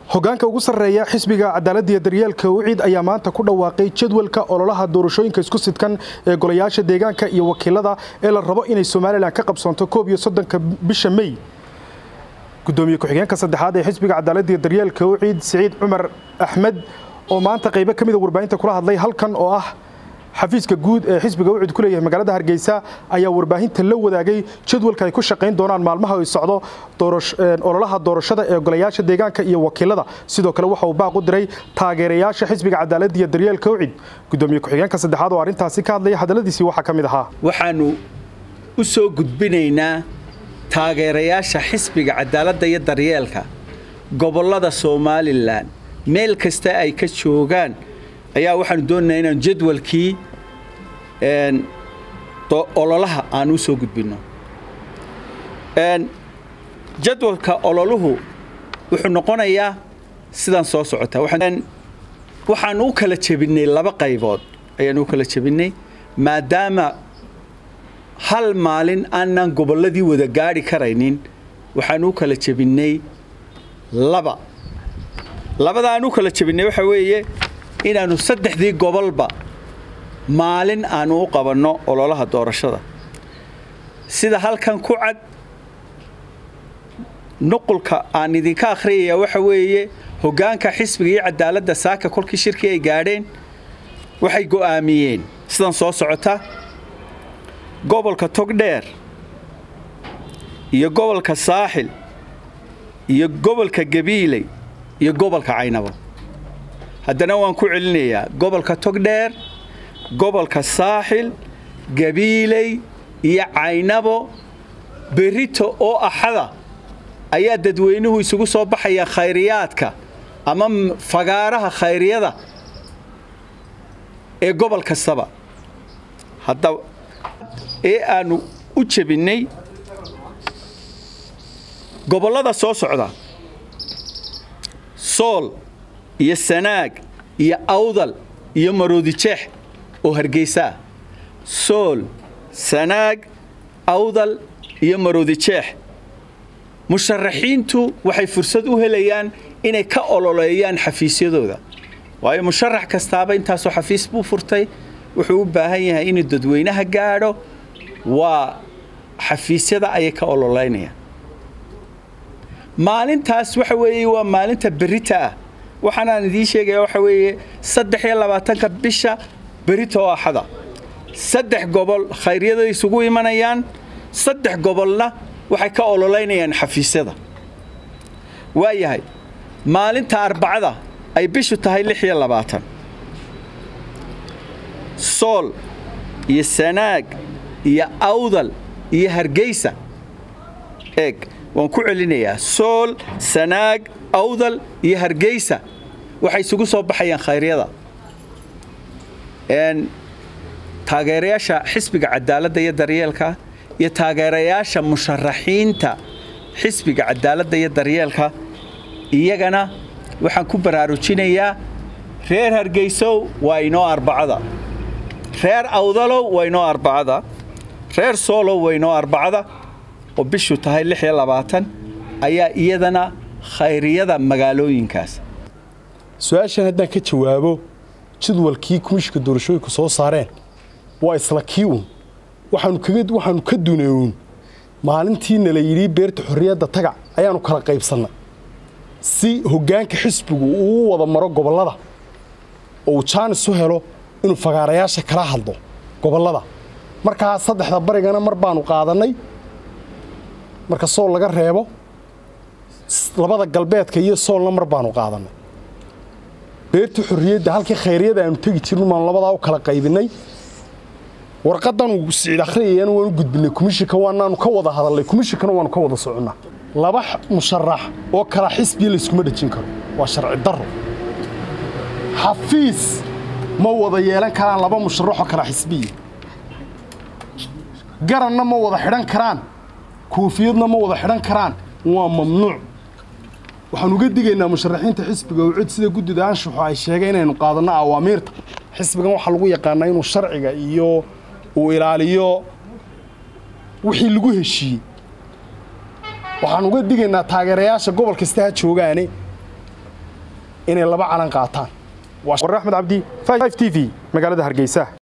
hogaanka ugu sarreeya xisbiga cadaaladda iyo daryeelka wiciid ayaa maanta ku dhawaaqay jadwalka ololaha doorashooyinka isku sidkan ee golayaasha deegaanka iyo wakiilada ee la rabo inay somalilan ka qabsoonto koob iyo soddonka bisha mey gudoomiye ku-xigeenka saddexaad ee xisbiga cadaaladda iyo daryeelka wiciid siciid cumar axmed oo maanta qaybo ka mida warbaahinta kula hadlay halkan oo ah xafiiska guud ee xisbiga wicid ku leeyahay magaalada hargeysa ayaa warbaahinta la wadaagay jadwalka ay ku shaqayn doonaan maalmaha ay socdo ololaha doorashada ee golayaasha deegaanka iyo wakiilada sidoo kale waxa uu baaq u diray taageerayaasha xisbiga cadaaladda iyo daryeelka wicid gudoomiye ku-xigeenka saddexaad oo arrintaasi ka hadlaya hadalladiisii waxaa ka mid ahaa waxaannu u soo gudbinaynaa taageerayaasha xisbiga cadaaladda iyo daryeelka gobollada somalilan meel kasta ay ka joogaan ayaa waxaanu doonaynaa inaan jadwalkii ololaha aan u soo gudbinno jadwalka ololuhu wuxuu noqonayaa sidaan soo socota waxaan u kala jebinnay laba qaybood ayaan u kala jebinnay maadaama hal maalin aanan gobolladii wada gaadhi karaynin waxaan u kala jebinnay laba labada aan u kala jebinnay waxa weeye inaannu saddexdii gobolba maalin aannu u qabanno ololaha doorashada sida halkan ku cad nuqulka aan idinka akhriyaya waxa weeye hoggaanka xisbiga iyo cadaaladda saaka kolkii shirkii ay gaadheen waxay go'aamiyeen sidan soo socota gobolka togdheer iyo gobolka saaxil iyo gobolka gabiiley iyo gobolka caynabo haddana waan ku celinayaa gobolka togdheer gobolka saaxil gabiiley iyo caynabo berito oo axada ayaa dadweynuhu isugu soo baxaya khayriyaadka ama fagaaraha khayriyada ee gobol kastaba haddaba ee aannu u jebinnay gobollada soo socda sool iyo sanaag iyo awdal iyo maroodijeex oo hargeysaa sool sanaag awdal iyo maroodijeex musharaxiintu waxay fursad u helayaan inay ka ololeeyaan xafiisyadooda waayo musharax kastaaba intaasoo xafiis buu furtay wuxuu u baahan yahay inuu dadweynaha gaadho waa xafiisyada ayay ka ololeynayaan maalintaas waxa weeye waa maalinta berita ah waxaanaan idiin sheegaya waxa weeye saddex iyo labaatanka bisha berita oo axada saddex gobol khayryada isugu imanayaan saddex gobolna waxay ka ololeynayaan xafiisyada waa yahay maalinta arbacada ay bishu tahay lix iyo labaatan sool iyo sanaag iyo awdal iyo hargeysa eeg waan ku celinayaa sool sanaag awdal iyo hargeysa waxay isugu soo baxayaan khayryada taageerayaasha xisbiga cadaaladda iyo daryeelka iyo taageerayaasha musharaxiinta xisbiga cadaaladda iyo daryeelka iyagana waxaan ku baraarujinayaa reer hargeysow waa inoo arbacada reer awdalow waa inoo arbacada reer soolow waa inoo arbacada oo bishu tahay lix iyo labaatan ayaa iyadana khayriyada magaalooyinkaas su-aashan haddaan ka jawaabo jadwalkii kumishka doorashooyinku soo saareen waa isla kii uun waxaanu ka duneyn maalintiina la yidhi beerta xorriyadda tagac ayaannu kala qaybsannay si hoggaanka xisbigu uu wada maro gobollada oo uu jaanis u helo inuu fagaarayaasha kala hadlo gobollada markaa saddexda barigana mar baanu qaadannay marka sool laga reebo labada galbeedka iyo soolna mar baanu qaadannay beertii xorriyadda halkii khayryada aanu tegi jirno baanu labadaa u kala qaybinnay warqadan uu siciid akhriyayana waanu gudbinay komishinka waanaanu ka wada hadalnay komishinkana waanu ka wada soconnaa laba musharax oo kala xisbiya layskuma dhejin karo waa sharci darro xafiis ma wada yeelan karaan laba musharaxoo kala xisbiya garanna ma wada xidhan karaan koofiyadna ma wada xidhan karaan waa mamnuuc waxaan uga digaynaa musharaxiinta xisbiga oo cid sida guddida anshuxu ay sheegay inaynu qaadanno awaamiirta xisbigan waxaa lagu yaqaanaa inuu sharciga iyo uu ilaaliyo wixii lagu heshiiyey waxaan uga digaynaa taageerayaasha gobol kasta ha joogaane inay laba calan qaataan war axmed cabdi t v magaalada hargeysa